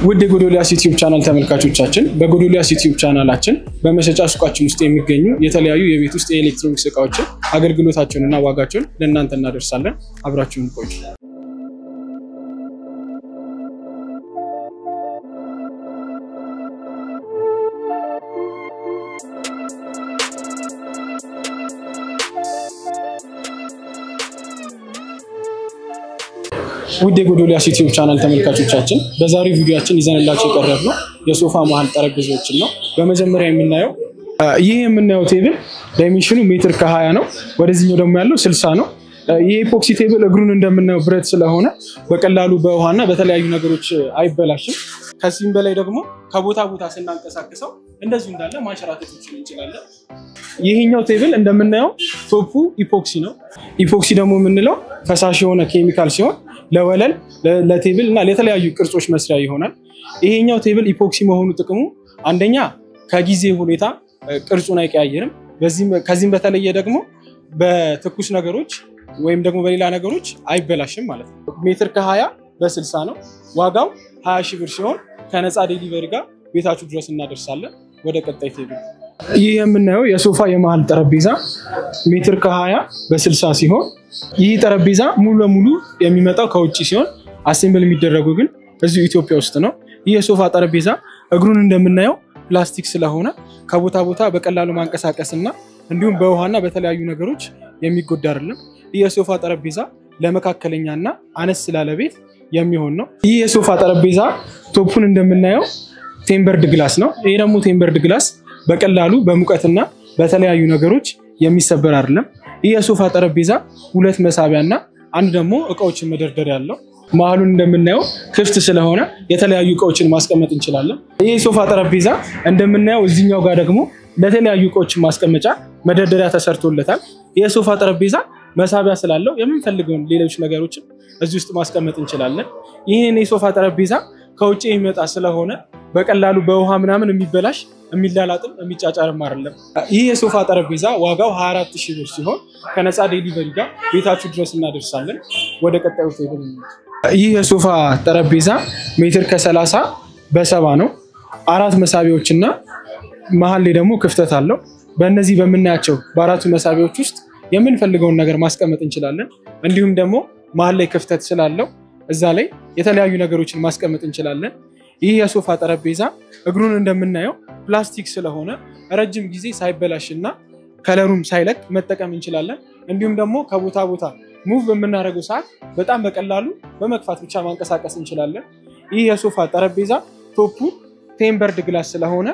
ውድ የጎዶልያስ ዩቲዩብ ቻናል ተመልካቾቻችን በጎዶልያስ ዩቲዩብ ቻናላችን በመሸጫ ሱቃችን ውስጥ የሚገኙ የተለያዩ የቤት ውስጥ የኤሌክትሮኒክስ እቃዎችን አገልግሎታቸውንና ዋጋቸውን ለእናንተ እናደርሳለን። አብራችሁን ቆዩ። ውድ የጎዶልያስ ዩቲዩብ ቻናል ተመልካቾቻችን በዛሬው ቪዲዮችን ይዘንላቸው የቀረብነው የሶፋ መሀል ጠረጴዛዎችን ነው። በመጀመሪያ የምናየው ይህ የምናየው ቴብል ዳይሜንሽኑ ሜትር ከሀያ ነው። ወደዚህኛው ደግሞ ያለው ስልሳ ነው። ይህ ኤፖክሲ ቴብል እግሩን እንደምናየው ብረት ስለሆነ በቀላሉ በውሃና በተለያዩ ነገሮች አይበላሽም። ከዚህም በላይ ደግሞ ከቦታ ቦታ ስናንቀሳቅሰው እንደዚሁ እንዳለ ማንሸራተት እንችላለን። ይህኛው ቴብል እንደምናየው ቶፑ ኢፖክሲ ነው። ኢፖክሲ ደግሞ የምንለው ፈሳሽ የሆነ ኬሚካል ሲሆን ለወለል ለቴብል እና ለተለያዩ ቅርጾች መስሪያ ይሆናል። ይሄኛው ቴብል ኢፖክሲ መሆኑ ጥቅሙ አንደኛ ከጊዜ ሁኔታ ቅርጹን አይቀያየርም። ከዚህም በተለየ ደግሞ በትኩስ ነገሮች ወይም ደግሞ በሌላ ነገሮች አይበላሽም ማለት ነው። ሜትር ከሀያ በስልሳ ነው። ዋጋው ሀያ ሺህ ብር ሲሆን ከነፃ ዴሊቨሪ ጋር ቤታችሁ ድረስ እናደርሳለን። ወደ ቀጣይ ቴብል ይህ የምናየው የሶፋ የመሀል ጠረጴዛ ሜትር ከሀያ በስልሳ ሲሆን ይህ ጠረጴዛ ሙሉ ለሙሉ የሚመጣው ከውጭ ሲሆን አሴምብል የሚደረጉ ግን እዚሁ ኢትዮጵያ ውስጥ ነው። ይህ የሶፋ ጠረጴዛ እግሩን እንደምናየው ፕላስቲክ ስለሆነ ከቦታ ቦታ በቀላሉ ማንቀሳቀስ እና እንዲሁም በውሃና በተለያዩ ነገሮች የሚጎዳ አይደለም። ይህ የሶፋ ጠረጴዛ ለመካከለኛ እና አነስ ስላለ ቤት የሚሆን ነው። ይህ የሶፋ ጠረጴዛ ቶፑን እንደምናየው ቴምበርድ ግላስ ነው። ይህ ደግሞ ቴምበርድ ግላስ በቀላሉ በሙቀትና በተለያዩ ነገሮች የሚሰበር አይደለም። ይህ የሶፋ ጠረጴዛ ሁለት መሳቢያ እና አንድ ደግሞ እቃዎችን መደርደር ያለው መሀሉን እንደምናየው ክፍት ስለሆነ የተለያዩ እቃዎችን ማስቀመጥ እንችላለን። ይህ የሶፋ ጠረጴዛ እንደምናየው እዚኛው ጋር ደግሞ ለተለያዩ እቃዎችን ማስቀመጫ መደርደሪያ ተሰርቶለታል። ይህ የሶፋ ጠረጴዛ መሳቢያ ስላለው የምንፈልገውን ሌሎች ነገሮችን እዚህ ውስጥ ማስቀመጥ እንችላለን። ይህን የሶፋ ጠረጴዛ ከውጭ የሚመጣ ስለሆነ በቀላሉ በውሃ ምናምን የሚበላሽ የሚላላጥም የሚጫጫርም አይደለም። ይህ የሶፋ ጠረጴዛ ዋጋው 24 ሺህ ብር ሲሆን ከነፃ ዴሊቨሪ ጋር ቤታችሁ ድረስ እናደርሳለን። ወደ ቀጣዩ ቴብል ይህ የሶፋ ጠረጴዛ ሜትር ከሰላሳ በሰባ ነው። አራት መሳቢያዎች እና መሀል ላይ ደግሞ ክፍተት አለው። በእነዚህ በምናያቸው በአራቱ መሳቢያዎች ውስጥ የምንፈልገውን ነገር ማስቀመጥ እንችላለን። እንዲሁም ደግሞ መሀል ላይ ክፍተት ስላለው እዛ ላይ የተለያዩ ነገሮችን ማስቀመጥ እንችላለን። ይህ የሶፋ ጠረጴዛ እግሩን እንደምናየው ፕላስቲክ ስለሆነ ረጅም ጊዜ ሳይበላሽ እና ከለሩም ሳይለቅ መጠቀም እንችላለን። እንዲሁም ደግሞ ከቦታ ቦታ ሙቭ በምናደርገው ሰዓት በጣም በቀላሉ በመግፋት ብቻ ማንቀሳቀስ እንችላለን። ይህ የሶፋ ጠረጴዛ ቶፑ ቴምበርድ ግላስ ስለሆነ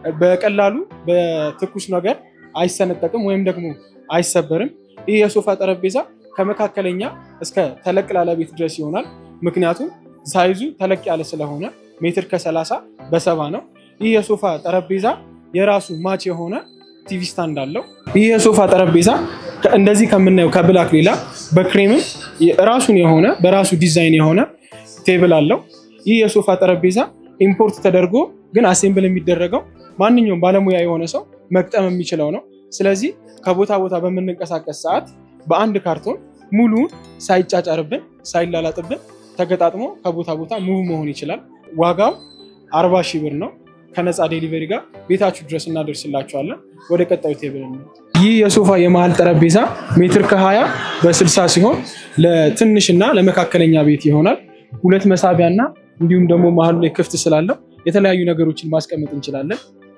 በቀላሉ በትኩስ ነገር አይሰነጠቅም ወይም ደግሞ አይሰበርም። ይህ የሶፋ ጠረጴዛ ከመካከለኛ እስከ ተለቅ ላለ ቤት ድረስ ይሆናል። ምክንያቱም ሳይዙ ተለቅ ያለ ስለሆነ ሜትር ከሰላሳ በሰባ ነው። ይህ የሶፋ ጠረጴዛ የራሱ ማች የሆነ ቲቪ ስታንድ አለው። ይህ የሶፋ ጠረጴዛ እንደዚህ ከምናየው ከብላክ ሌላ በክሬምም ራሱን የሆነ በራሱ ዲዛይን የሆነ ቴብል አለው። ይህ የሶፋ ጠረጴዛ ኢምፖርት ተደርጎ ግን አሴምብል የሚደረገው ማንኛውም ባለሙያ የሆነ ሰው መግጠም የሚችለው ነው። ስለዚህ ከቦታ ቦታ በምንንቀሳቀስ ሰዓት በአንድ ካርቶን ሙሉውን ሳይጫጫርብን ሳይላላጥብን ተገጣጥሞ ከቦታ ቦታ ሙቭ መሆን ይችላል። ዋጋው አርባ ሺህ ብር ነው። ከነፃ ዴሊቨሪ ጋር ቤታችሁ ድረስ እናደርስላችኋለን። ወደ ቀጣዩ ቴብል ነው። ይህ የሶፋ የመሀል ጠረጴዛ ሜትር ከሀያ በስልሳ ሲሆን ለትንሽና ለመካከለኛ ቤት ይሆናል። ሁለት መሳቢያ እና እንዲሁም ደግሞ መሀሉ ላይ ክፍት ስላለው የተለያዩ ነገሮችን ማስቀመጥ እንችላለን።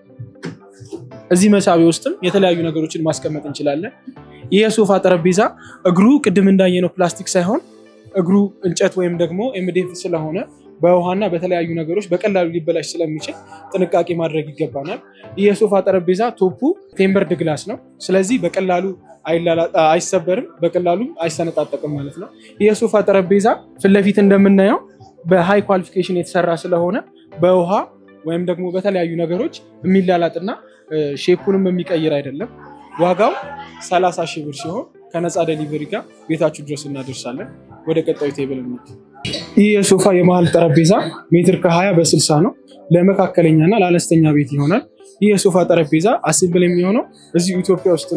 እዚህ መሳቢያ ውስጥም የተለያዩ ነገሮችን ማስቀመጥ እንችላለን። ይህ የሶፋ ጠረጴዛ እግሩ ቅድም እንዳየነው ፕላስቲክ ሳይሆን እግሩ እንጨት ወይም ደግሞ ኤምዴፍ ስለሆነ በውሃና በተለያዩ ነገሮች በቀላሉ ሊበላሽ ስለሚችል ጥንቃቄ ማድረግ ይገባናል። ይህ የሶፋ ጠረጴዛ ቶፑ ቴምበርድ ግላስ ነው። ስለዚህ በቀላሉ አይሰበርም፣ በቀላሉ አይሰነጣጠቅም ማለት ነው። ይህ የሶፋ ጠረጴዛ ፊት ለፊት እንደምናየው በሃይ ኳሊፊኬሽን የተሰራ ስለሆነ በውሃ ወይም ደግሞ በተለያዩ ነገሮች የሚላላጥና ሼፑንም የሚቀይር አይደለም። ዋጋው 30 ሺህ ብር ሲሆን ከነፃ ዴሊቨሪ ጋር ቤታችሁ ድረስ እናደርሳለን። ወደ ቀጣዩ ቴብል ይህ የሶፋ የመሀል ጠረጴዛ ሜትር ከ20 በ60 ነው። ለመካከለኛና ለአነስተኛ ቤት ይሆናል። ይህ የሶፋ ጠረጴዛ አሴምብል የሚሆነው እዚሁ ኢትዮጵያ ውስጥ ነው።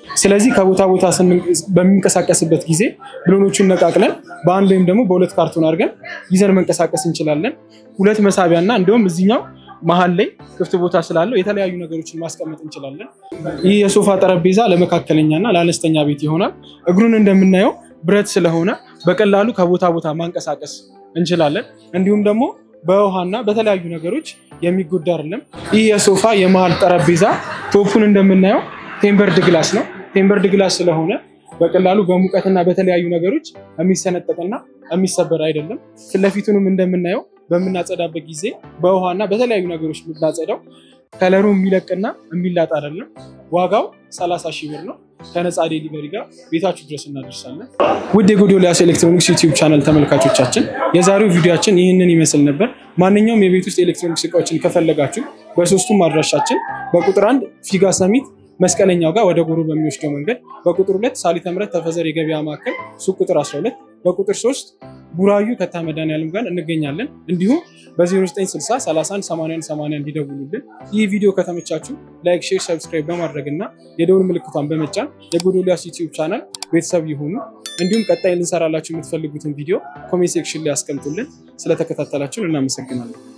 ስለዚህ ከቦታ ቦታ በሚንቀሳቀስበት ጊዜ ብሎኖቹን ነቃቅለን በአንድ ወይም ደግሞ በሁለት ካርቶን አድርገን ይዘን መንቀሳቀስ እንችላለን። ሁለት መሳቢያ እና እንዲሁም እዚኛው መሀል ላይ ክፍት ቦታ ስላለው የተለያዩ ነገሮችን ማስቀመጥ እንችላለን። ይህ የሶፋ ጠረጴዛ ለመካከለኛና ለአነስተኛ ቤት ይሆናል። እግሩን እንደምናየው ብረት ስለሆነ በቀላሉ ከቦታ ቦታ ማንቀሳቀስ እንችላለን። እንዲሁም ደግሞ በውሃና በተለያዩ ነገሮች የሚጎዳ አይደለም። ይህ የሶፋ የመሀል ጠረጴዛ ቶፑን እንደምናየው ቴምበርድ ግላስ ነው። ቴምበርድ ግላስ ስለሆነ በቀላሉ በሙቀትና በተለያዩ ነገሮች የሚሰነጠቅና የሚሰበር አይደለም። ፊትለፊቱንም እንደምናየው በምናጸዳበት ጊዜ በውሃና በተለያዩ ነገሮች የምናጸዳው ከለሩ የሚለቅና የሚላጥ አይደለም። ዋጋው 30 ሺህ ብር ነው። ከነፃ ዴሊቨሪ ጋር ቤታችሁ ድረስ እናደርሳለን። ውድ የጎዶልያስ ኤሌክትሮኒክስ ዩቲዩብ ቻናል ተመልካቾቻችን የዛሬው ቪዲዮችን ይህንን ይመስል ነበር። ማንኛውም የቤት ውስጥ ኤሌክትሮኒክስ እቃዎችን ከፈለጋችሁ በሶስቱም አድራሻችን በቁጥር አንድ ፊጋ ሰሚት መስቀለኛው ጋር ወደ ጎሮ በሚወስደው መንገድ፣ በቁጥር ሁለት ሳሊተ ምሕረት ተፈዘር የገበያ ማዕከል ሱቅ ቁጥር 12፣ በቁጥር ሶስት ቡራዩ ከታ መድኃኒዓለም ጋር እንገኛለን። እንዲሁም በ0960 31 81 81 እንዲደውሉልን። ይህ ቪዲዮ ከተመቻችሁ ላይክ፣ ሼር፣ ሰብስክራይብ በማድረግ እና የደውል ምልክቷን በመጫን የጎዶልያስ ዩቲዩብ ቻናል ቤተሰብ ይሁኑ። እንዲሁም ቀጣይ ልንሰራላችሁ የምትፈልጉትን ቪዲዮ ኮሜንት ሴክሽን ላይ ያስቀምጡልን። ስለተከታተላችሁን እናመሰግናለን።